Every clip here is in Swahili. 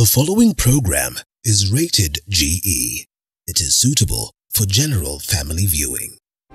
The following program is rated GE. It is suitable for general family viewing.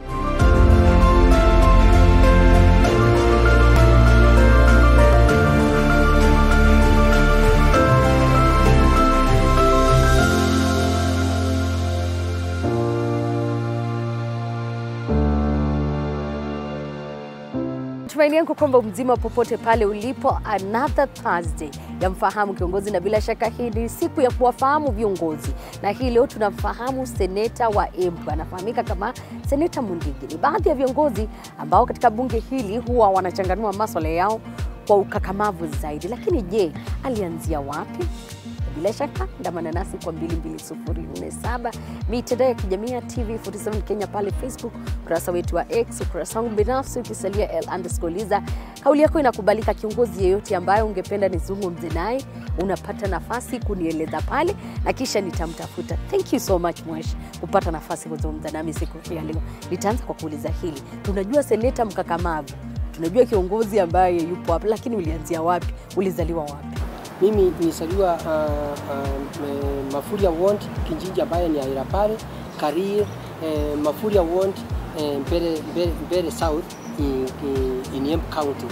Tumaini yangu kwamba mzima popote pale ulipo. Another Thursday ya mfahamu kiongozi, na bila shaka hii ni siku ya kuwafahamu viongozi, na hii leo tunamfahamu seneta wa Embu, anafahamika kama Seneta Mundigi. Ni baadhi ya viongozi ambao katika bunge hili huwa wanachanganua maswala yao kwa ukakamavu zaidi, lakini je, alianzia wapi? Bila shaka ndamana nasi kwa 22047 mitandao ya kijamii ya TV47 Kenya pale Facebook, ukurasa wetu wa X, ukurasa wangu binafsi ukisalia L underscore Liza. Kauli yako inakubalika. Kiongozi yeyote ambaye ungependa nizungumze naye, unapata nafasi kunieleza pale na kisha nitamtafuta. Thank you so much Mwesh kupata nafasi kuzungumza nami siku hii ya leo. Nitaanza kwa kuuliza hili, tunajua seneta mkakamavu, tunajua kiongozi ambaye yupo hapa, lakini ulianzia wapi? Ulizaliwa wapi? Mimi nilizaliwa uh, uh, Mafuria Ward kijiji ambayo ni Aira pale Karir uh, Mafuria Ward uh, Mbere, Mbere, Mbere South in, in, in Embu County.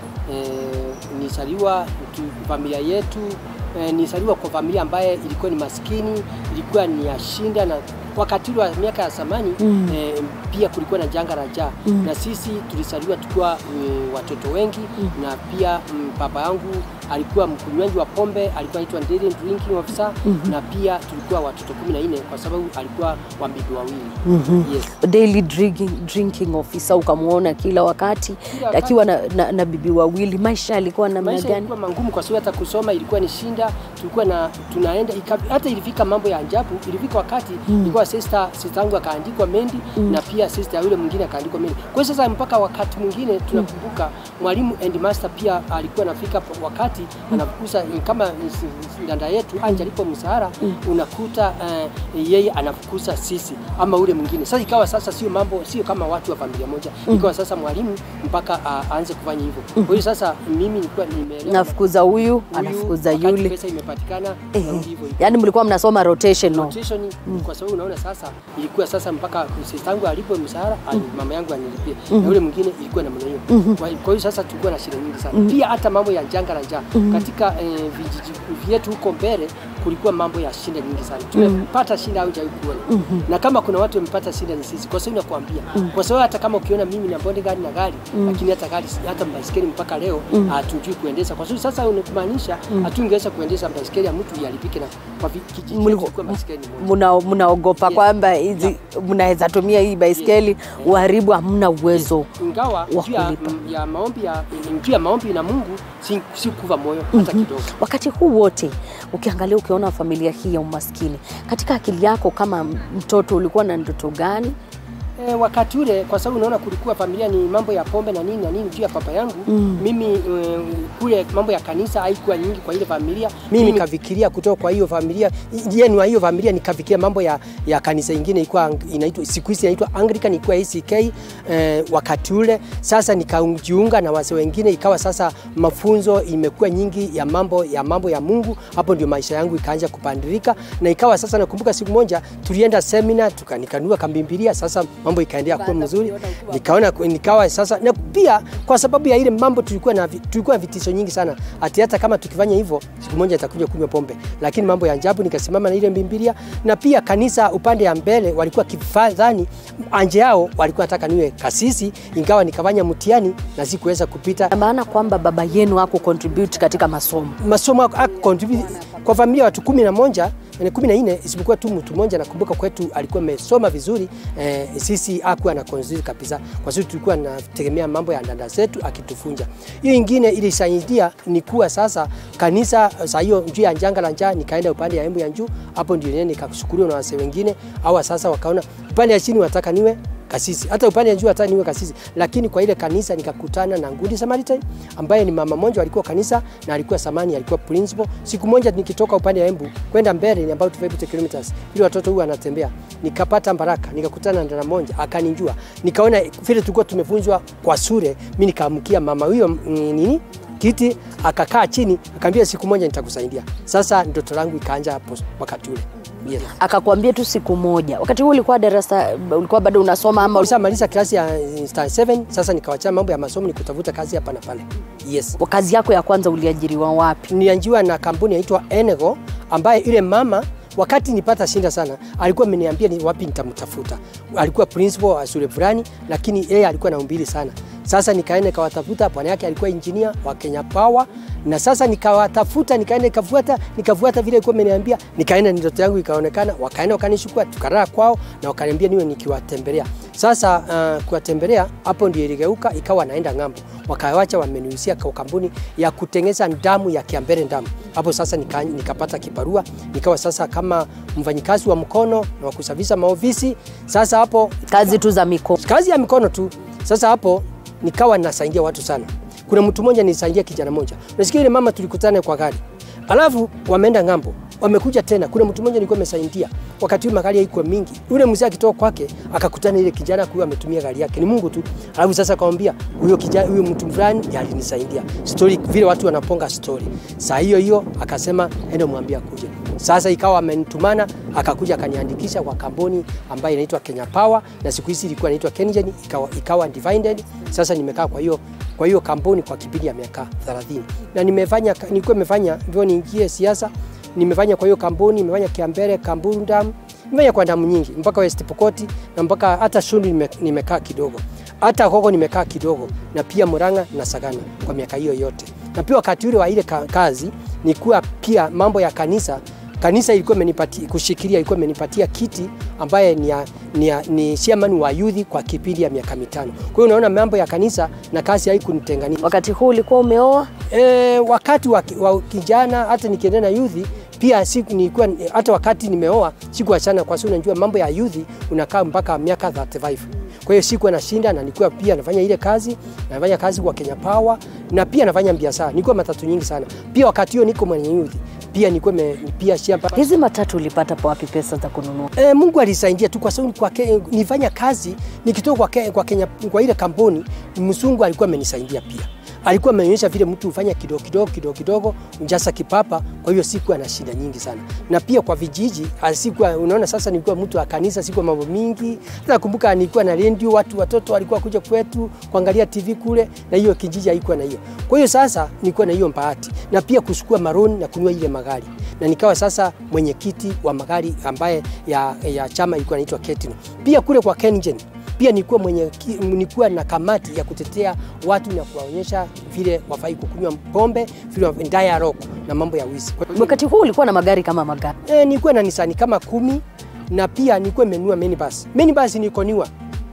Uh, nilizaliwa familia yetu uh, nilizaliwa kwa familia ambaye ilikuwa ni maskini, ilikuwa ni ya shinda na wakati wa miaka ya zamani mm. eh, pia kulikuwa na janga la njaa mm. na sisi tulizaliwa tukiwa mm, watoto wengi mm. na pia mm, baba yangu alikuwa mkunywaji wa pombe, alikuwa anaitwa daily drinking officer mm -hmm. na pia tulikuwa watoto kumi na nne kwa sababu alikuwa wa bibi wawili mm -hmm. yes. daily drinking, drinking officer ukamwona kila wakati Kila wakati. akiwa na, na, na bibi wawili. Maisha yalikuwa namna maisha gani? ilikuwa magumu kwa sababu hata kusoma ilikuwa ni shinda, tulikuwa na tunaenda ika, hata ilifika mambo ya ajabu. Ilifika wakati mm. ilikuwa sister sister yangu akaandikwa Mendi mm. na pia sister yule mwingine akaandikwa Mendi. Kwa hiyo sasa mpaka wakati mwingine tunakumbuka mwalimu and master pia alikuwa anafika po- wakati anafukuza kama danda yetu anja alipo msahara unakuta uh, yeye anafukuza sisi ama ule mwingine. Sasa ikawa sasa sio mambo sio kama watu wa familia moja, ikawa sasa mwalimu mpaka uh, aanze kufanya hivyo. Kwa hiyo sasa mimi nilikuwa nimeelewa Nafukuza huyu huyu, anafukuza wakati yule, pesa imepatikana Eh, narudi hivyo hivyo. yaani mlikuwa mnasoma rotation no? Rotation kwa sababu unaona sasa ilikuwa sasa mpaka sister yangu alipo mshahara mm. mama yangu aniripie na yule mwingine ilikuwa na mwenye hiyo. Kwa kwa hiyo sasa tulikuwa na shida nyingi sana. Pia hata mambo ya janga la njaa katika eh, vijiji vyetu huko mbele kulikuwa mambo ya shida nyingi sana. Tumepata shida au haujawahi kuona. Na kama kuna watu wamepata shida ni sisi. Kwa sababu nakwambia. Kwa sababu hata kama ukiona mimi na bodyguard na gari lakini hata gari hata baiskeli mpaka leo hatujui kuendesha. Kwa sababu sasa unakumaanisha hatungeweza kuendesha baiskeli ya mtu iharibike na kwa vi- kijiji Mliku- kilikuwa baiskeli moja. Muna- mnaogopa Yes. kwamba hizi mnaweza tumia hii baiskeli uharibu, hamna uwezo ingawa wa juu ya, kulipa. ya maombi ya juu ya maombi na Mungu si, si kuva moyo hata kidogo. Wakati huu wote ukiangalia, ukiona familia hii ya umaskini, katika akili yako kama mtoto ulikuwa na ndoto gani? E, wakati ule kwa sababu unaona kulikuwa familia ni mambo ya pombe na nini na nini juu ya papa yangu mm. mimi e, kule mambo ya kanisa haikuwa nyingi kwa ile familia mimi nikafikiria kutoka kwa hiyo familia yenu wa hiyo familia nikafikiria mambo ya, ya kanisa ingine ilikuwa inaitwa siku hizi inaitwa Anglican ilikuwa ACK e, wakati ule sasa nikajiunga na wase wengine ikawa sasa mafunzo imekuwa nyingi ya mambo ya mambo ya Mungu hapo ndio maisha yangu ikaanza kupandirika na ikawa sasa nakumbuka siku moja tulienda seminar tukanikanua kambimbilia sasa mambo ikaendelea kuwa mzuri nikaona nikawa sasa na pia kwa sababu ya ile mambo tulikuwa na vi- tulikuwa na vitisho nyingi sana ati hata kama tukifanya hivyo siku moja itakuja kunywa pombe lakini mambo ya ajabu nikasimama na ile mbimbilia na pia kanisa upande ya mbele walikuwa kifadhani anje yao walikuwa nataka niwe kasisi ingawa nikafanya mtihani na sikuweza kupita Na maana kwamba baba yenu hako contribute katika masomo. masomo haku- contribute kwa familia ya watu kumi na moja eh, kumi na nne isipokuwa tu mtu mmoja nakumbuka kwetu alikuwa amesoma vizuri eh, sisi akuwa na contribute kabisa kwa sababu tulikuwa nategemea mambo ya dada zetu akitufunja hiyo ingine ilisaidia ni kuwa sasa kanisa saa hiyo juu ya janga la njaa nikaenda upande ya Embu ya juu hapo ndio nene nikakushukuriwa na wase wengine hawa sasa wakaona upande ya chini wataka niwe kasisi. Hata upande wa juu hata niwe kasisi, lakini kwa ile kanisa nikakutana na Ngundi Samaritan ambaye ni mama mmoja alikuwa kanisa na alikuwa samani, alikuwa principal. Siku moja nikitoka upande wa Embu kwenda mbele ni about 50 kilometers, ili watoto huwa anatembea, nikapata baraka, nikakutana na dada mmoja akanijua, nikaona vile tulikuwa tumefunzwa kwa sure, mimi nikaamkia mama huyo mm, nini kiti, akakaa chini, akaambia siku moja nitakusaidia. Sasa ndoto langu ikaanja hapo wakati ule. Yes. Akakwambia tu siku moja. Wakati huo ulikuwa darasa, ulikuwa bado unasoma ama Sasa maliza klasi ya eh, star 7 sasa nikawachana mambo ya masomo nikutafuta kazi hapa na pale. Yes. kazi yako ya kwanza uliajiriwa wapi? Nilianjiwa na kampuni inaitwa Enego ambaye ile mama wakati nipata shinda sana alikuwa ameniambia ni wapi nitamtafuta. Alikuwa principal wa shule fulani, lakini yeye alikuwa na umbili sana. Sasa nikaenda nikawatafuta, bwana yake alikuwa engineer wa Kenya Power, na sasa nikawatafuta, nikaenda nikafuata, nikafuata vile alikuwa ameniambia, nikaenda ndoto yangu ikaonekana, wakaenda wakanishukua, tukarara kwao na wakaniambia niwe nikiwatembelea. Sasa uh, kuwatembelea hapo ndio iligeuka ikawa naenda ng'ambo, wakawacha wamenihusia kwa kampuni ya kutengeza damu ya Kiambere damu. Hapo sasa nika, nikapata kibarua, nikawa sasa kama mfanyikazi wa mkono na wa kusafisha maofisi. Sasa hapo Kazi tu za mikono. kazi ya mikono tu. Sasa hapo nikawa nasaidia watu sana. Kuna mtu mmoja nilisaidia kijana mmoja, unasikia ile mama tulikutana kwa gari, alafu wameenda ng'ambo, wamekuja tena. Kuna mtu mmoja nilikuwa nimesaidia wakati huo magari haikuwa mingi, yule mzee akitoka kwake akakutana ile kijana kwa ametumia gari yake, ni Mungu tu. Alafu sasa akamwambia huyo kijana, huyo mtu fulani ndiye alinisaidia. Story vile watu wanaponga story, saa hiyo hiyo akasema ende mwambie akuje. Sasa ikawa amenitumana akakuja akaniandikisha kwa kampuni ambayo inaitwa Kenya Power na siku hizi ilikuwa inaitwa Kengen ikawa, ikawa divided. Sasa nimekaa kwa hiyo kwa hiyo kampuni kwa kipindi ya miaka 30 na nimefanya nilikuwa nimefanya ndio niingie siasa nimefanya kwa hiyo kampuni, nimefanya Kiambere, Kamburu Dam, nimefanya kwa damu nyingi mpaka West Pokot na mpaka hata Shundu nime, nimekaa kidogo, hata Koko nimekaa kidogo, na pia Murang'a na Sagana kwa miaka hiyo yote. Na pia wakati ule wa ile ka, kazi nikuwa pia mambo ya kanisa kanisa ilikuwa imenipatia kushikilia, ilikuwa imenipatia kiti ambaye ni, ya, ni, ya, ni chairman wa youth kwa kipindi ya miaka mitano. Kwa hiyo unaona mambo ya kanisa na kazi haikunitenganisha. Wakati huu ulikuwa umeoa? E, wakati wa, wa kijana hata nikiendelea na youth pia siku nilikuwa hata wakati nimeoa sikuachana, kwa sababu unajua mambo ya youth unakaa mpaka miaka 35. Kwa hiyo sikuwa nashinda na nilikuwa pia nafanya ile kazi, nafanya kazi kwa Kenya Power na pia nafanya biashara. Nilikuwa matatu nyingi sana. Pia wakati hiyo niko mwenye youth pia nilikuwa me, pia shamba. Hizi matatu ulipata pa wapi pesa za kununua? E, Mungu alisaidia tu kwa sababu kwa ke, nifanya kazi nikitoka kwa, ke, kwa Kenya kwa ile kampuni, mzungu alikuwa amenisaidia pia alikuwa amenionyesha vile mtu hufanya kidogo kidogo kidogo kidogo njasa kipapa. Kwa hiyo sikuwa na shida nyingi sana, na pia kwa vijiji sikuwa, unaona sasa nilikuwa mtu wa kanisa, sikuwa mambo mingi. Nakumbuka nilikuwa na redio, watu watoto walikuwa kuja kwetu kuangalia TV kule, na hiyo kijiji haikuwa na hiyo. Kwa hiyo sasa nilikuwa na hiyo bahati, na pia kuchukua maroni na kununua ile magari, na nikawa sasa mwenyekiti wa magari ambaye ya, ya chama ilikuwa inaitwa Ketino. Pia kule kwa Kengen pia nilikuwa mwenye nilikuwa na kamati ya kutetea watu na kuwaonyesha vile wafai kukunywa pombe, vile dialogue na mambo ya wizi. Wakati huu ulikuwa na magari kama magari? E, nilikuwa na Nissan kama kumi na pia nilikuwa nimenunua minibus. Minibus nikoniwa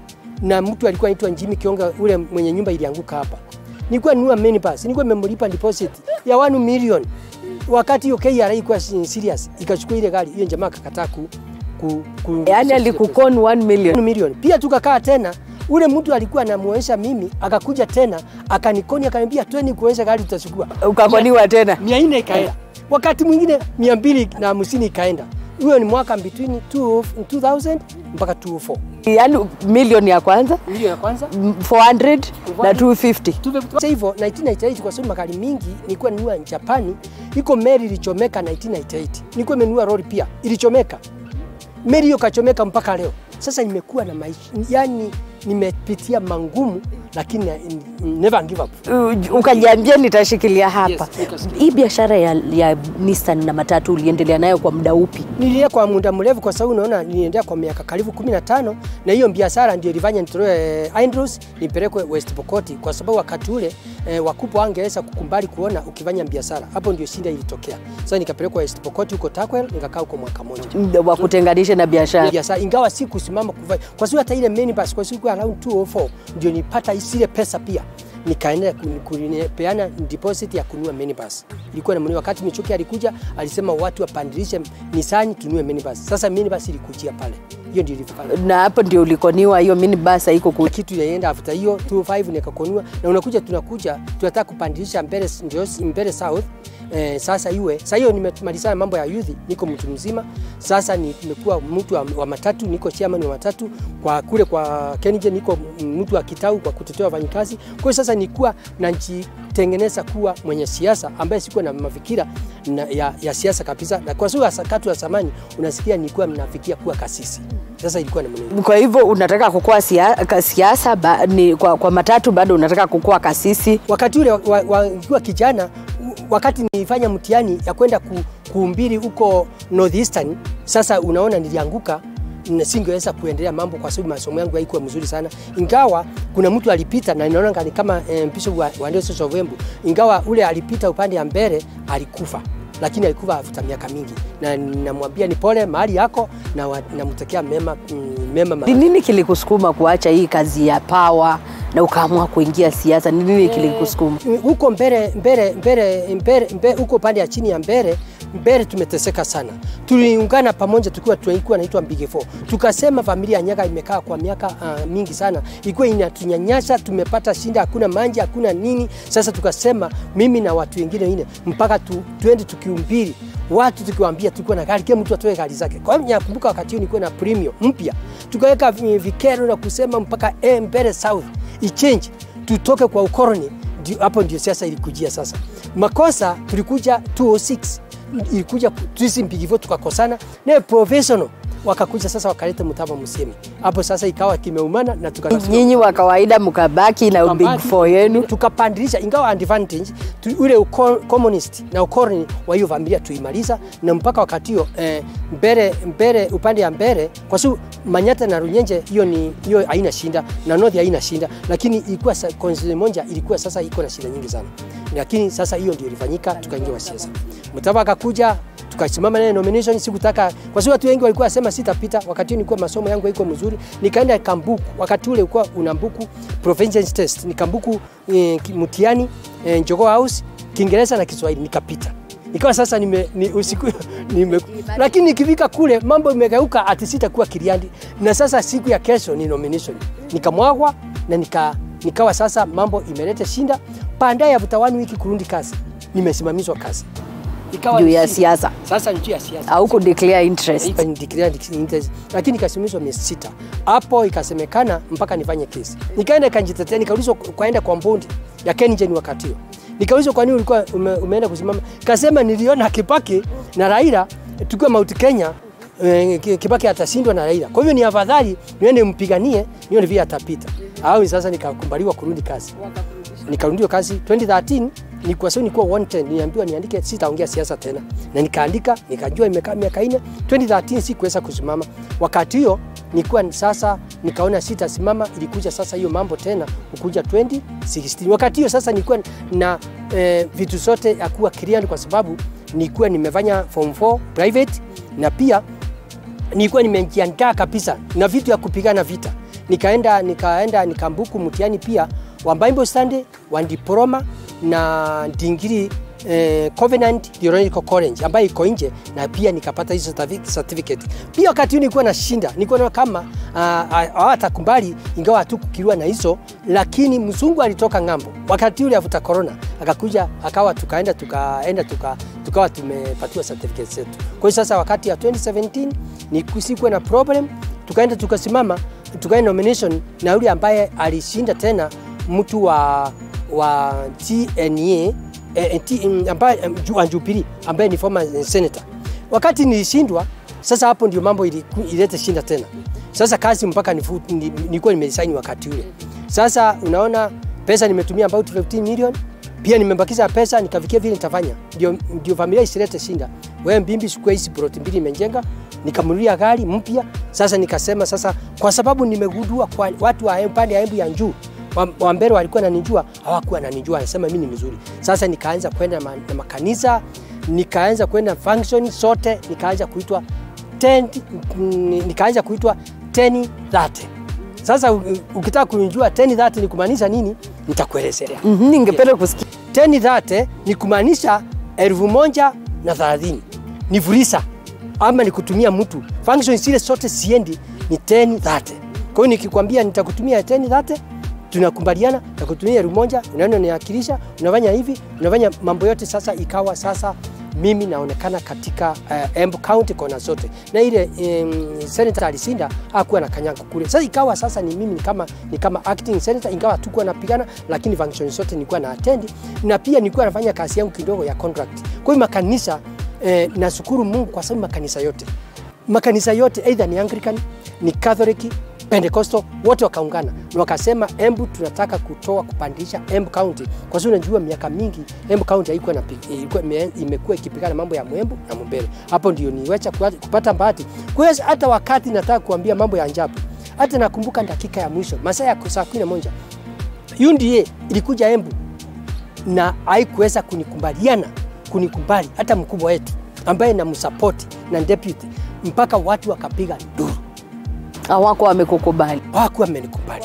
na mtu alikuwa anaitwa Jimmy Kionga, ule mwenye nyumba ilianguka hapa. Nilikuwa ninunua minibus, nilikuwa nimemlipa deposit ya 1 million. Wakati hiyo KRA ilikuwa serious, ikachukua ile gari, hiyo jamaa akakataa ku ku, ku, yani alikukon 1 million. million. Pia tukakaa tena, ule mtu alikuwa anamuonyesha mimi, akakuja tena akanikoni, akaniambia tweni kuonyesha gari tutachukua. Ukakoniwa tena mia nne ikaenda, wakati mwingine mia mbili na hamsini ikaenda. Huyo ni mwaka between 2000 mpaka 2004. Yani milioni ya kwanza Milioni ya kwanza 400 na 250. Sasa hivyo 1998 kwa sababu magari mingi nilikuwa ninunua Japani, iko meli ilichomeka 1998. Nilikuwa nimenunua lori pia ilichomeka meli hiyo kachomeka mpaka leo. Sasa nimekuwa na maisha, yani nimepitia mangumu, lakini never give up. Uh, ukajiambia nitashikilia hapa. Yes, nikasikia. Hii biashara ya, ya Nissan na matatu uliendelea nayo kwa muda upi? Niliendelea kwa muda mrefu, kwa sababu unaona, niliendelea kwa miaka karibu 15 na hiyo biashara ndio ilifanya nitoe eh, Andrews nipelekwe West Pokot, kwa sababu wakati ule eh, wakubwa wangeweza kukumbali kuona ukifanya biashara. Hapo ndio shida ilitokea. Sasa nikapelekwa West Pokot huko Takwel, nikakaa huko mwaka mmoja Muda wa kutenganisha na biashara. biashara ingawa si kusimama kufanya kwa sababu hata ile minibus kwa siku around 204 ndio nipata isile pesa pia nikaenda kupeana deposit ya kununua minibus. Ilikuwa na mwenye wakati Michuki alikuja alisema watu wapandilishe Nissan tununue minibus. Sasa minibus ilikujia pale. Hiyo ndio ilifanya. Na hapo ndio ulikoniwa hiyo minibus haiko ku... Kitu ilienda after hiyo 25 nikakonua na unakuja tunakuja tunataka kupandilisha Mbere ndio Mbere South eh, sasa iwe sasa hiyo nimemalizana mambo ya youth, niko mtu mzima sasa, ni- nimekuwa mtu wa, wa matatu, niko chairman wa matatu kwa kule kwa Kenije, niko mtu wa kitau kwa kutetea wafanyikazi. Kwa hiyo sasa nikuwa najitengeneza kuwa mwenye siasa ambaye sikuwa na mafikira na, ya, ya siasa kabisa, na kwa sababu sakatu ya zamani unasikia nilikuwa mnafikia kuwa kasisi. Sasa ilikuwa na mwenendo Kwa hivyo unataka kukua sia- ka- siasa ba, ni, kwa, kwa matatu bado unataka kukua kasisi. wakati ule wa- wa- nikiwa kijana u- wakati nilifanya mtihani ya kwenda ku, kuumbiri huko northeastern sasa unaona nilianguka na singeweza kuendelea mambo kwa sababu masomo yangu haikuwa mzuri sana ingawa kuna mtu alipita na ninaona ni kama eh, bishop wa, wa Diocese of Embu ingawa ule alipita upande ya mbele alikufa lakini alikufa after miaka mingi na namwambia ni pole mahali yako na wa- namtekea mema, mm, mema Ni nini kilikusukuma kuacha hii kazi ya pawa na ukaamua kuingia siasa? Ni nini kilikusukuma? huko mbele mbele mbele mbele mbele huko pande ya chini ya mbele mbele tumeteseka sana. Tuliungana pamoja tukiwa tulikuwa naitwa Big Four. Tukasema familia ya Nyaga imekaa kwa miaka uh, mingi sana, ilikuwa inatunyanyasa, tumepata shinda, hakuna maji, hakuna nini. Sasa tukasema mimi na watu wengine wengine mpaka tu, tuende tukiumbiri watu tukiwaambia, tulikuwa na gari, kila mtu atoe gari zake. Kwa hiyo nakumbuka wakati huo nilikuwa na premium mpya, tukaweka vi- vikero na kusema mpaka eh, mbele south ichange, tutoke kwa ukoloni ndio- hapo ndio siasa ilikujia sasa. Makosa tulikuja 206 ilikuja sisi mpigivo tukakosana naye professional wakakuja sasa wakaleta Mutava Musemi. Hapo sasa ikawa kimeumana na tuka Nyinyi wa kawaida mkabaki na big Tukabaki, four yenu. tukapandilisha ingawa advantage tu, ule uko, communist na ukoloni wa hiyo familia tuimaliza, na mpaka wakati hiyo eh, mbele mbele upande ya mbele, kwa sababu Manyata na Runyenje hiyo ni hiyo haina shinda na North haina shinda, lakini ilikuwa sa- constituency moja ilikuwa sasa iko na shida nyingi sana, lakini sasa hiyo ndio ilifanyika, tukaingia wa siasa. Mutava akakuja tukasimama naye nomination, sikutaka kwa sababu watu wengi walikuwa wasema sitapita. Wakati huo nilikuwa masomo yangu haiko mzuri, nikaenda Kambuku. Wakati ule ulikuwa unambuku proficiency test, nikambuku eh, ki- mtihani eh, Njogoo House Kiingereza na Kiswahili nikapita. Ikawa sasa nime, ni usiku nime, lakini nikifika kule mambo imegeuka, ati sitakuwa Kiriandi, na sasa siku ya kesho ni nomination, nikamwagwa na nika, nikawa sasa mambo imeleta shinda. Baadaye after one wiki kurudi kazi, nimesimamishwa kazi ikawa Juu ni ya shida. siasa. Sasa ni juu ya siasa Au ku declare interest. Ika ni declare interest, lakini ikasimamishwa miezi sita. Hapo ikasemekana mpaka nifanye kesi. Nikaenda nikajitetea, nikaulizwa kwaenda kwa mbundi ya KenGen wakati huo. Nikaulizwa kwa nini ulikuwa ume, umeenda kusimama? Kasema niliona Kibaki na Raila tukiwa Mount Kenya eh, Ki- Kibaki atashindwa na Raila. Kwa hivyo ni afadhali niende mpiganie nione vile atapita. Au sasa nikakubaliwa kurudi kazi nikarudiwa kazi 2013 ni kwa sababu nilikuwa wanted, niambiwa niandike sitaongea siasa tena, na nikaandika, nikajua imekaa miaka ine. 2013 sikuweza kusimama. Wakati hiyo nilikuwa sasa, nikaona sitasimama, ilikuja sasa hiyo mambo tena ukuja 2016. Wakati hiyo sasa nilikuwa na eh, vitu zote ya kuwa Kiriani kwa sababu nilikuwa nimefanya form 4 private na pia nilikuwa nimejiandaa kabisa na vitu ya kupigana vita. Nikaenda nikaenda nikambuku mtihani pia wa Bible study wa diploma na dingiri eh, Covenant Theological College ambayo iko nje na pia nikapata hizo certifi- certificate. Pia wakati huo nilikuwa nashinda, nilikuwa naona kama hawatakubali ingawa hatukukiriwa na hizo, lakini mzungu alitoka ng'ambo wakati ule afuta corona akakuja akawa tukaenda tukaenda tuka, tukawa tumepatiwa certificate zetu. Kwa hiyo sasa wakati ya 2017 ni sikuwa na problem, tukaenda tukasimama tukaenda nomination na yule ambaye alishinda tena mtu wa wa TNA eh, T, mm, ambaye mm, Ju- wa Jubilee ambaye ni former eh, senator. Wakati nilishindwa, sasa hapo ndio mambo iliku- ilete shinda tena. Sasa kazi mpaka nifu- ni- nilikuwa nimesaini wakati ule. Sasa unaona pesa nimetumia about 15 million pia nimebakiza pesa nikafikia vile nitafanya ndio, ndio familia isilete shinda. Wewe mbimbi sikuwa hizi plot mbili imejenga, nikamnunulia gari mpya. Sasa nikasema sasa, kwa sababu nimegundua kwa watu wa pande ya Embu ya juu wa, wa mbele walikuwa nanijua, hawakuwa nanijua, anasema mimi ni mzuri. Sasa nikaanza kwenda ma, na makanisa, nikaanza kwenda function sote, nikaanza kuitwa 10 mm, nikaanza kuitwa 10 30 sasa u- ukitaka kunijua 10 30 ni kumaanisha nini, nitakuelezea. Mhm, Ningependa kusikia 10 30 ni kumaanisha elfu moja na thelathini ni vulisa ama ni kutumia mtu. Function zile zote siendi ni 10 30. Kwa hiyo nikikwambia nitakutumia 10 30 tunakubaliana na kutumia elfu moja, unaenda unawakilisha, unafanya hivi, unafanya mambo yote. Sasa ikawa sasa mimi naonekana katika uh, Embu County kona zote, na ile um, senator alisinda hakuwa na kanyango kule. Sasa ikawa sasa ni mimi ni kama, ni kama acting senator, ingawa hatukuwa napigana, lakini function zote nilikuwa na attend, na pia nilikuwa nafanya kazi yangu kidogo ya contract. Kwa hiyo makanisa eh, nashukuru Mungu kwa sababu makanisa yote makanisa yote either ni Anglican, ni Catholic, Pentecostal wote wakaungana na wakasema Embu tunataka kutoa kupandisha Embu County, kwa sababu unajua miaka mingi Embu County haikuwa na ilikuwa imekuwa ikipigana mambo ya Mwembu na Mumbere. Hapo ndio niwacha kupata bahati. Kwa hiyo hata wakati nataka kuambia mambo ya ajabu, hata nakumbuka dakika ya mwisho masaa ya saa kumi na moja UNDA ilikuja Embu na haikuweza kunikubaliana kunikubali hata mkubwa wetu ambaye namsapoti na deputy, mpaka watu wakapiga nduru hawako wamekukubali. hawakuwa wamenikubali.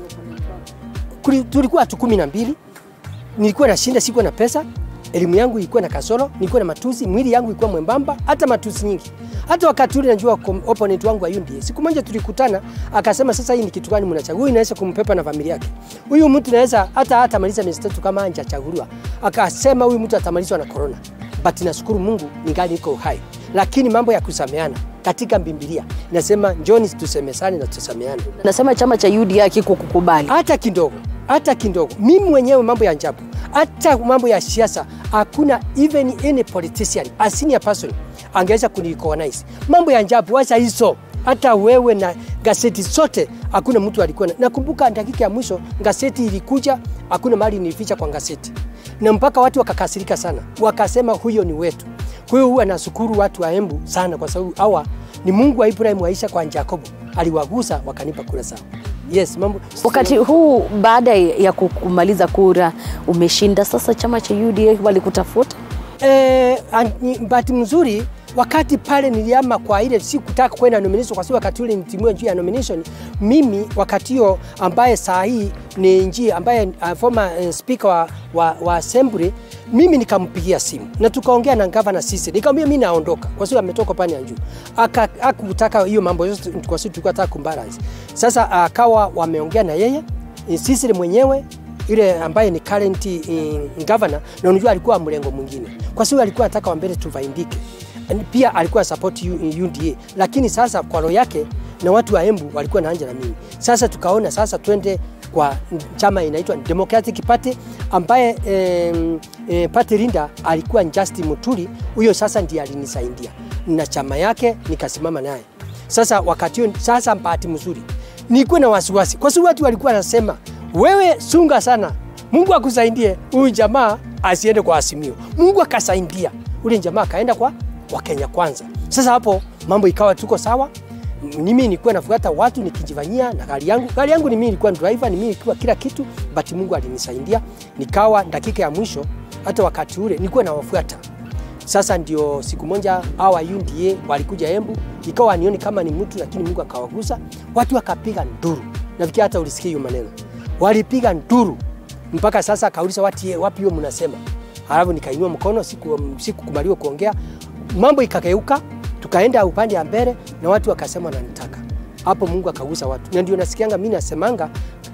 Kuli- Tulikuwa watu kumi na mbili, nilikuwa nashinda, sikuwa na pesa, elimu yangu ilikuwa na kasoro, nilikuwa na matusi, mwili yangu ilikuwa mwembamba, hata matusi nyingi. Hata wakati ule najua kom- opponent wangu wa UNDA, siku moja tulikutana, akasema sasa, hii ni kitu gani mnachagua? Huyu inaweza kumpepa na familia yake, huyu mtu naweza hata hata maliza miezi tatu kama hajachaguliwa. Akasema huyu mtu atamalizwa na corona, but nashukuru Mungu ningali niko uhai. Lakini mambo ya kusameana katika Biblia inasema njoni tusemesane na tusameane Nasema chama cha UDA kikukubali. hata kidogo, hata kidogo. Mimi mwenyewe mambo ya ajabu, hata mambo ya siasa, hakuna even any politician a senior person angeweza kunirecognize. Mambo ya ajabu, wacha hizo. Hata wewe na gazeti zote, hakuna mtu alikuwa na. Nakumbuka dakika ya mwisho gazeti ilikuja, hakuna mahali nilificha kwa gazeti, na mpaka watu wakakasirika sana, wakasema huyo ni wetu. Kwa hiyo huwa nashukuru watu wa Embu sana, kwa sababu hawa ni Mungu wa Ibrahim, wa Isaka, wa Yakobo, aliwagusa wakanipa kura sawa. Yes, mambo Wakati huu baada ya kumaliza kura umeshinda, sasa chama cha UDA walikutafuta? Eh, an- ni bahati mzuri wakati pale niliama kwa ile sikutaka kwenda nomination kwa sababu wakati ule nitimiwa njia ya nomination. Mimi wakati hiyo ambaye saa hii ni njia ambaye uh, former uh, speaker wa, wa, wa assembly, mimi nikampigia simu na tukaongea na gavana sisi, nikamwambia mimi naondoka kwa sababu ametoka pande ya juu, aka akutaka hiyo mambo yote kwa sababu tulikuwa tunataka kumbalance. Sasa akawa wameongea na yeye sisi mwenyewe yule ambaye ni current uh, governor na unajua alikuwa mlengo mwingine, kwa sababu alikuwa anataka wa mbele tuvaindike. Pia alikuwa support U- UDA, lakini sasa kwa roho yake na watu wa Embu walikuwa naanja na mimi. Sasa tukaona sasa twende kwa chama inaitwa Democratic Party ambaye eh, eh, party leader alikuwa Justin Muturi, huyo sasa ndiye alinisaidia na chama yake nikasimama naye. Sasa wakati huo, sasa bahati mzuri nilikuwa na wasiwasi kwa sababu watu walikuwa wanasema wewe sunga sana, Mungu akusaidie huyu jamaa asiende kwa Azimio. Mungu akasaidia ule jamaa akaenda kwa, kwa Kenya Kwanza. Sasa hapo mambo ikawa tuko sawa. Mimi nilikuwa nafuata watu nikijifanyia na gari yangu. Gari yangu ni mimi nilikuwa driver, ni mimi nilikuwa kila kitu, but Mungu alinisaidia. Nikawa dakika ya mwisho, hata wakati ule nilikuwa nawafuata. Sasa ndio siku moja hawa UDA walikuja Embu, ikawa nioni kama ni mtu, lakini Mungu akawagusa, watu wakapiga nduru. Nafikiri hata ulisikia hiyo maneno, walipiga nduru mpaka sasa akauliza watu wapi hiyo mnasema. Halafu nikainua mkono, siku sikukubaliwa kuongea, mambo ikageuka, tukaenda upande ya mbele na watu wakasema wananitaka. Hapo Mungu akagusa watu, na ndio nasikianga mimi nasemanga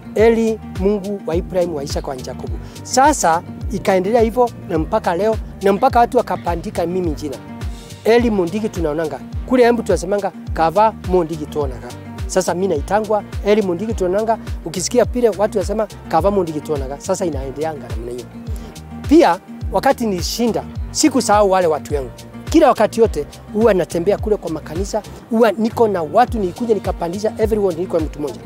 Eli Mungu wa Ibrahim wa Isaka wa Yakobo. Sasa ikaendelea hivyo na mpaka leo na mpaka watu wakapandika mimi jina Eli Mondigi, tunaonanga kule Embu tunasemanga kava Mondigi tuonaga. Sasa mimi naitangwa Eli Mondigi tuonanga, ukisikia pile watu wasema kava Mondigi tuonaga. Sasa inaendeanga namna hiyo. Pia wakati nilishinda, sikusahau wale watu wangu. Kila wakati yote huwa natembea kule kwa makanisa, huwa niko na watu, nilikuja nikapandisha everyone, nilikuwa mtu mmoja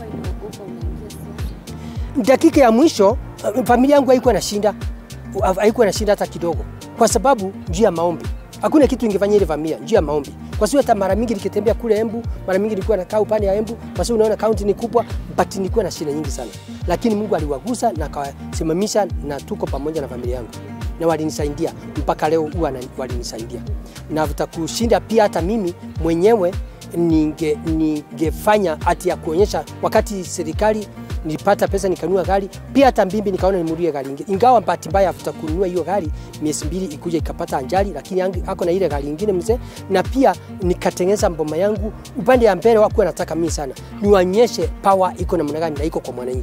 dakika ya mwisho uh, familia yangu haikuwa nashinda, uh, haikuwa nashinda hata kidogo, kwa sababu njia ya maombi. Hakuna kitu ingefanya ile familia, njia ya maombi. Kwa sababu hata mara mingi nikitembea kule Embu, mara mingi nilikuwa nakaa upande ya Embu, kwa sababu unaona kaunti ni kubwa, but nilikuwa na shida nyingi sana, lakini Mungu aliwagusa na akawasimamisha, na tuko pamoja na familia yangu na walinisaidia mpaka leo, huwa na- walinisaidia na kushinda pia. Hata mimi mwenyewe ninge ningefanya hati ya kuonyesha wakati serikali nilipata pesa nikanunua gari pia, hata mbimbi nikaona nimulie gari ingine, ingawa bahati mbaya afuta kununua hiyo gari miezi mbili ikuja ikapata ajali, lakini yangu- ako na ile gari ingine mzee, na pia nikatengeneza mboma yangu upande ya mbele. Wakuwa nataka mimi sana niwaonyeshe power iko namna gani na iko kwa mwananchi.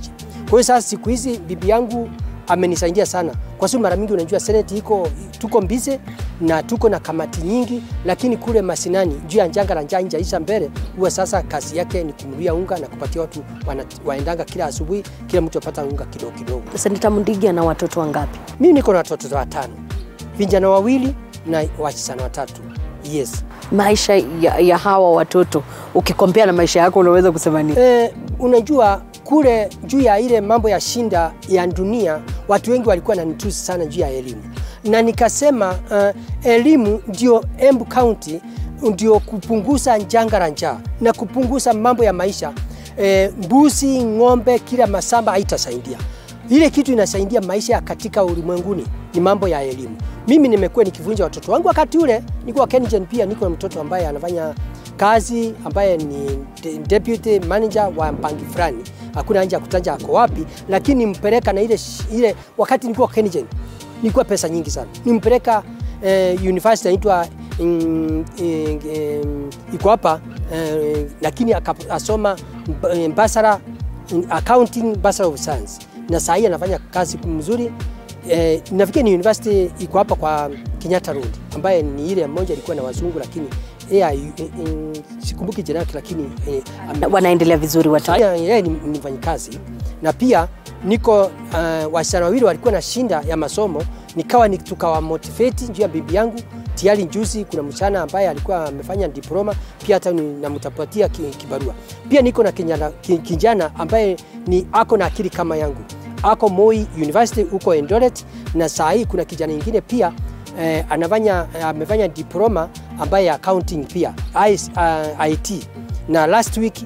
Kwa hiyo sasa siku hizi bibi yangu amenisaidia sana, kwa sababu mara mingi unajua seneti iko tuko mbize na tuko na kamati nyingi, lakini kule mashinani juu ya njanga la njaa injaisha mbele, huwa sasa kazi yake ni kumnulia unga na kupatia watu wana, waendanga kila asubuhi, kila mtu apata unga kidogo kidogo. Seneta Mundigi ana watoto wangapi? Mimi niko na watoto watano, vijana wawili na wasichana watatu. Yes. Maisha ya, ya hawa watoto ukikompea na maisha yako unaweza kusema nini? E, unajua kule juu ya ile mambo ya shinda ya dunia, watu wengi walikuwa nanitusi sana juu ya elimu, na nikasema uh, elimu ndio Embu County ndio kupunguza janga la njaa na kupunguza mambo ya maisha. E, mbuzi, ng'ombe, kila masamba haitasaidia. Ile kitu inasaidia maisha katika ulimwenguni ni mambo ya elimu. Mimi nimekuwa nikivunja watoto wangu. Wakati ule nilikuwa Kengen, pia niko na mtoto ambaye anafanya kazi ambaye ni de- deputy manager wa mpangi fulani, hakuna haja ya kutaja ako wapi, lakini nimpeleka na ile, ile wakati nilikuwa Kengen nilikuwa pesa nyingi sana, nimpeleka eh, university inaitwa mm, eh, eh, iko hapa eh, lakini akasoma bachelor in accounting, bachelor of science, na saa hii anafanya kazi mzuri eh, nafikiri ni university iko hapa kwa Kenyatta Road ambaye ni ile moja ilikuwa na wazungu lakini yeye eh, eh, sikumbuki jina lake lakini eh, ame- Wanaendelea vizuri watoto. Sasa yeye ni, ni mfanyikazi na pia niko uh, wasichana wawili walikuwa na shinda ya masomo, nikawa ni- tukawa motivate juu ya bibi yangu. Tayari juzi kuna msichana ambaye alikuwa amefanya diploma pia, hata ni- namtapatia ki- kibarua. Pia niko na kijana, ki- kijana ambaye ni ako na akili kama yangu, ako Moi University huko Eldoret, na saa hii kuna kijana ingine pia eh, anafanya eh, amefanya diploma ambaye ya accounting pia IS, uh, IT na last week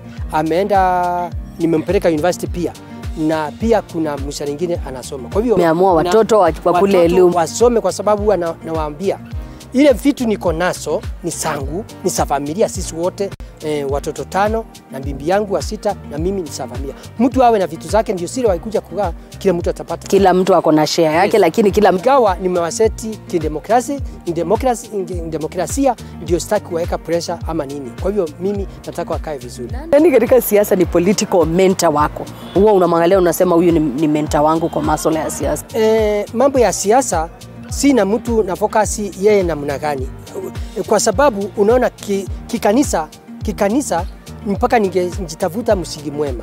ameenda nimempeleka university pia na pia kuna mshana ingine anasoma. Kwa hivyo Umeamua watoto wa- na- wakule watoto elimu. wasome, kwa sababu huwa na- nawaambia ile vitu niko naso ni sangu, ni sa familia sisi wote e, watoto tano na bibi yangu wa sita na mimi ni sa familia. Mtu awe na vitu zake, ndio siri waikuja kukaa, kila mtu atapata Kila mtu ako na share yake, Yes. lakini kila mtu ingawa nimewaseti kidemokrasi demokrasi, demokrasia ndio sitaki kuweka pressure ama nini. Kwa hivyo mimi nataka wakae vizuri. nani katika siasa ni political mentor wako? Huwa unamwangalia unasema, huyu ni, ni mentor wangu kwa masuala ya siasa. E, mambo ya siasa sina mtu na fokasi yeye namna gani, E, kwa sababu unaona ki- kikanisa kikanisa mpaka ningejitafuta msingi mwema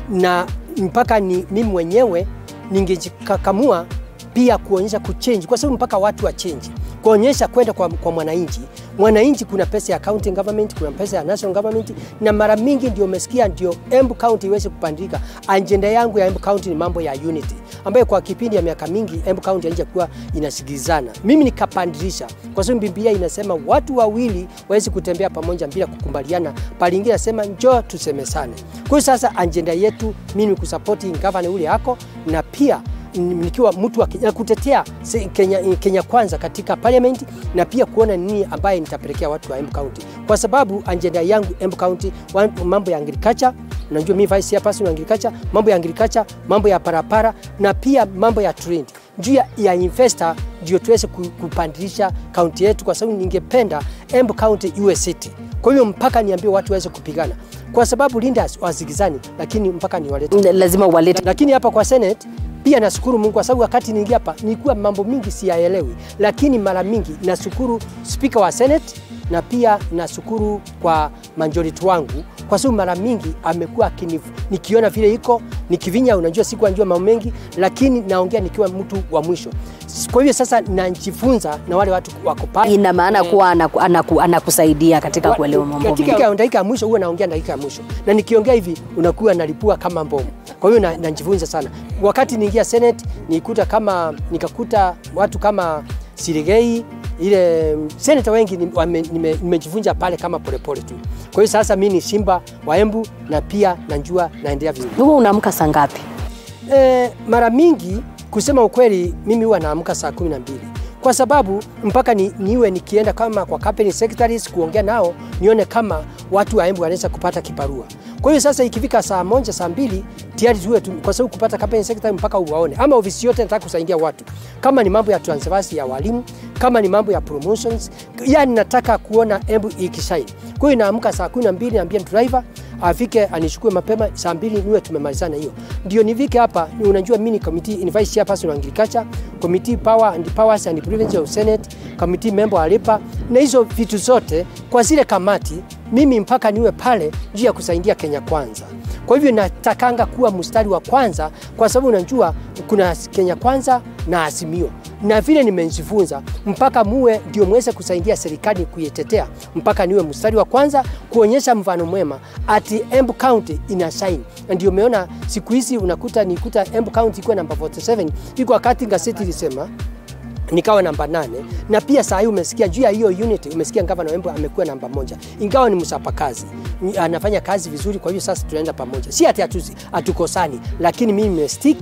na mpaka ni mimi mwenyewe ningejikakamua pia kuonyesha kuchange, kwa sababu mpaka watu wa change, kuonyesha kwenda kwa, kwa mwananchi. Mwananchi kuna pesa ya county government, kuna pesa ya national government, na mara mingi ndio umesikia ndio Embu County iweze kupandika. Ajenda yangu ya Embu County ni mambo ya unity, ambayo kwa kipindi ya miaka mingi Embu County haijakuwa inasikilizana. Mimi nikapandilisha, kwa sababu Biblia inasema watu wawili wawezi kutembea pamoja bila kukumbaliana, pale ingine nasema njoo tusemesane. Kwa hiyo sasa ajenda yetu mimi ni kusapoti gavana ule yako na pia nikiwa mtu wa Kenya, kutetea se- Kenya, Kenya kwanza katika parliament na pia kuona nini ambaye nitapelekea watu wa Embu County, kwa sababu ajenda yangu Embu County wa- mambo ya agriculture Unajua mimi vice chairperson wa agriculture, mambo ya agriculture, mambo ya parapara na pia mambo ya trade juu ya, ya investor ndio tuweze ku- kupandilisha kaunti yetu, kwa sababu ningependa Embu County iwe city. Kwa hiyo mpaka niambie watu waweze kupigana, kwa sababu Lindas wazigizani, lakini mpaka niwalete Lazima uwalete lakini hapa kwa Senate pia nashukuru Mungu kwa sababu wakati niingia hapa nilikuwa mambo mingi siyaelewi, lakini mara mingi nashukuru spika wa Senate na pia nashukuru kwa majority wangu kwa sababu mara mingi amekuwa akini- nikiona vile iko nikivinya, unajua siku anjua mambo mengi, lakini naongea nikiwa mtu wa mwisho. Kwa hiyo sasa najifunza na wale watu wako pale ina maana kuwa anaku, anaku, anakusaidia katika Wa- kuelewa mambo mengi. katika dakika ya mwisho huwa naongea dakika ya mwisho, na nikiongea hivi unakuwa nalipua kama bomu. Kwa hiyo na- najifunza sana. Wakati niingia Senate nikuta kama nikakuta watu kama Sirigei ile seneta wengi ni- wame- nime- nimejifunza pale kama polepole tu. Kwa hiyo sasa mimi ni Simba wa Embu na pia najua naendelea vizuri. Wewe unaamka saa ngapi? E, mara mingi kusema ukweli, mimi huwa naamka saa kumi na mbili kwa sababu mpaka ni, niwe nikienda kama kwa company secretaries kuongea nao nione kama watu wa Embu wanaweza kupata kibarua. Kwa hiyo sasa ikifika saa moja saa mbili tayari tuwe tu, kwa sababu kupata campaign secretary mpaka uwaone, ama ofisi yote nataka kusaidia watu, kama ni mambo ya transfers ya walimu, kama ni mambo ya promotions, yani nataka kuona embu ikishine. Kwa hiyo naamka saa kumi na mbili naambia driver afike anichukue mapema saa mbili niwe tumemalizana hiyo, ndio nifike hapa. Ni unajua mimi ni committee in vice chairperson wa agriculture committee power and powers and privileges of senate committee member wa lipa na hizo vitu zote kwa zile kamati, mimi mpaka niwe pale juu ya kusaidia Kenya kwanza. Kwa hivyo natakanga kuwa mstari wa kwanza, kwa sababu unajua kuna Kenya kwanza na Azimio, na vile nimejifunza mpaka muwe ndio mweze kusaidia serikali kuitetea, mpaka niwe mstari wa kwanza kuonyesha mfano mwema ati Embu County ina shine. Na ndio umeona siku hizi unakuta nikuta Embu County iko namba 47 iko wakati gazeti ilisema nikawa namba nane na pia saa hii umesikia juu ya hiyo unit, umesikia gavana Embu amekuwa namba moja, ingawa ni msapakazi, Ni- anafanya kazi vizuri. Kwa hiyo sasa tunaenda pamoja, si ati hatu- hatukosani, lakini mimi nimestick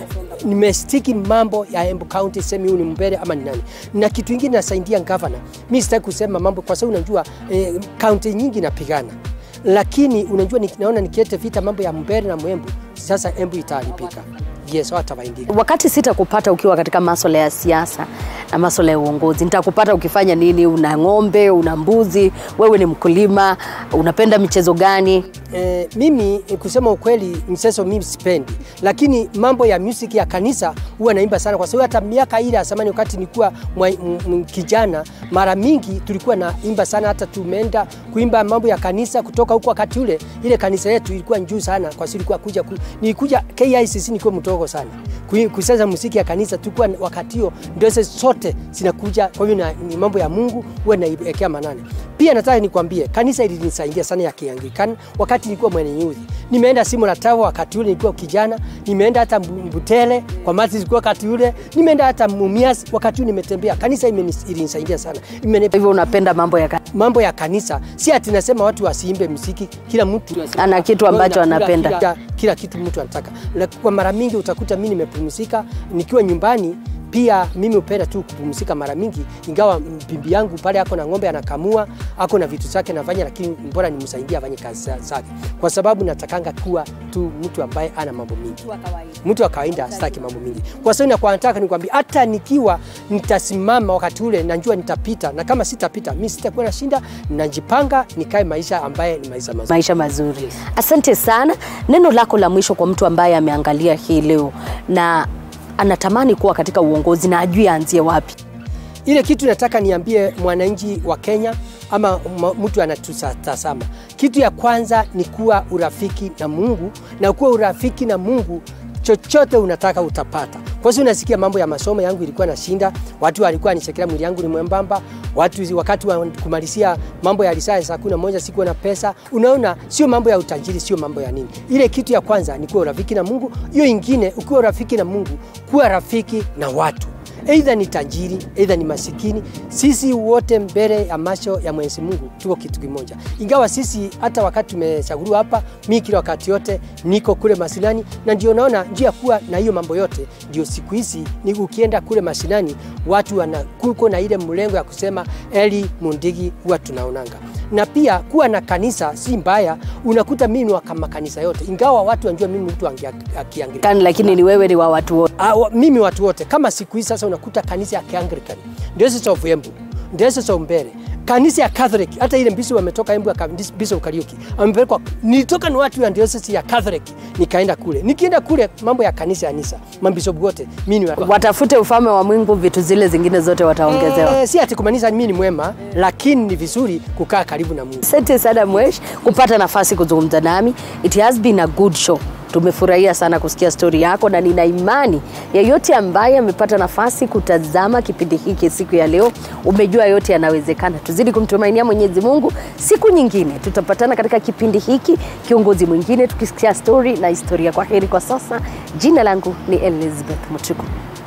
nimestiki mambo ya Embu County, semi huyu ni mbele ama ni nani. Na kitu kingine nasaidia gavana, mimi sitaki kusema mambo kwa sababu unajua eh, county nyingi napigana lakini unajua naona nikiete vita mambo ya mbele na Mwembu, sasa Embu itaharibika. Yes, watawaingia Wakati sitakupata ukiwa katika maswala ya siasa na maswala ya uongozi, nitakupata ukifanya nini? Una ng'ombe, una mbuzi, wewe ni mkulima, unapenda michezo gani? Eh, mimi eh, kusema ukweli mchezo mimi sipendi, lakini mambo ya music ya kanisa huwa naimba sana, kwa sababu hata miaka ile ya zamani wakati nilikuwa mwa- m- m- kijana, mara mingi tulikuwa naimba sana, hata tumeenda kuimba mambo ya kanisa kutoka huko. Wakati ule ile kanisa yetu ilikuwa juu sana, kwa sababu ilikuwa kuja ku, nilikuja KICC nikiwa mdogo sana Kui- kucheza muziki ya kanisa, tulikuwa wakati hiyo ndio hizo zote zinakuja. Kwa hivyo na- ni mambo ya Mungu huwa naiwekea manane. Pia nataka nikwambie kanisa ilinisaidia sana ya Kianglikana wakati nilikuwa mwenye youth. Nimeenda Simo la Tawa wakati ule nilikuwa kijana, nimeenda hata Mbu- Mbutele kwa mati zilikuwa wakati ule, nimeenda hata Mumias wakati ule nimetembea. Kanisa imenis- ilinisaidia sana. Imenipa Kwa hivyo unapenda mambo ya ka- mambo ya kanisa, si ati nasema watu wasiimbe muziki, kila mtu Ana kitu ambacho Kila- anapenda. Kila, kila kitu mtu anataka. La- Kwa mara mingi utakuta mimi nimepumzika nikiwa nyumbani pia mimi hupenda tu kupumzika mara mingi, ingawa bibi yangu pale ako na ng'ombe anakamua, ako na vitu zake nafanya, lakini bora nimsaidie afanye kazi za- zake, kwa sababu natakanga kuwa tu mtu ambaye ana mambo mingi, mtu wa kawaida sitaki mambo mingi, kwa sababu nakuwa nataka nikwambia, hata nikiwa nitasimama wakati ule najua nitapita, na kama sitapita mimi sitakuwa na shinda, najipanga nikae maisha ambaye ni maisha mazuri. maisha mazuri. Asante sana. Neno lako la mwisho kwa mtu ambaye ameangalia hii leo na anatamani kuwa katika uongozi na ajui aanzie wapi? Ile kitu nataka niambie mwananchi wa Kenya ama ma- mtu anatutazama, kitu ya kwanza ni kuwa urafiki na Mungu, na kuwa urafiki na Mungu chochote unataka utapata. Kwa sababu unasikia mambo ya masomo yangu ilikuwa na shinda, watu walikuwa wanichekelea mwili yangu ni mwembamba, watu wakati wa kumalizia mambo ya risasi saa kumi na moja sikuwa na pesa. Unaona, sio mambo ya utajiri, sio mambo ya nini. Ile kitu ya kwanza ni kuwa urafiki na Mungu. Hiyo ingine, ukiwa urafiki na Mungu, kuwa rafiki na watu Aidha ni tajiri, aidha ni masikini, sisi wote mbele ya macho ya Mwenyezi Mungu tuko kitu kimoja. Ingawa sisi hata wakati tumechaguliwa hapa, mi kila wakati yote niko kule masinani, na ndio naona njia ya kuwa na hiyo mambo yote, ndio siku hizi ni ukienda kule masinani, watu wana kuko na ile mlengo ya kusema Eli Mundigi huwa tunaonanga na pia kuwa na kanisa si mbaya. Unakuta mimi ni wa kama kanisa yote, ingawa watu wanjua mimi mtu akiangalia Kani, lakini ni wewe ni wa watu wote. Ah, wa- mimi watu wote kama siku hizi sasa unakuta kanisa ya Kianglican ndio sasa of Embu ndio sasa Umbere kanisa ya Catholic hata ile mbisi wametoka Embu aka Bishop Kariuki amepelekwa nilitoka ni watu ya diocese ya Catholic nikaenda kule nikienda kule mambo ya kanisa ya Nisa mambishop wote mimi ni wa- Watafute ufalme wa Mungu, vitu zile zingine zote wataongezewa. Eh, si ati kumaanisha mimi ni mwema lakini ni vizuri kukaa karibu na Mungu Asante sana Mwesh kupata nafasi kuzungumza nami. It has been a good show. Tumefurahia sana kusikia stori yako, na nina imani yeyote ambaye amepata nafasi kutazama kipindi hiki siku ya leo, umejua yote yanawezekana. Tuzidi kumtumainia Mwenyezi Mungu. Siku nyingine tutapatana katika kipindi hiki, kiongozi mwingine, tukisikia stori na historia. Kwa heri kwa sasa. Jina langu ni Elizabeth Mutuku.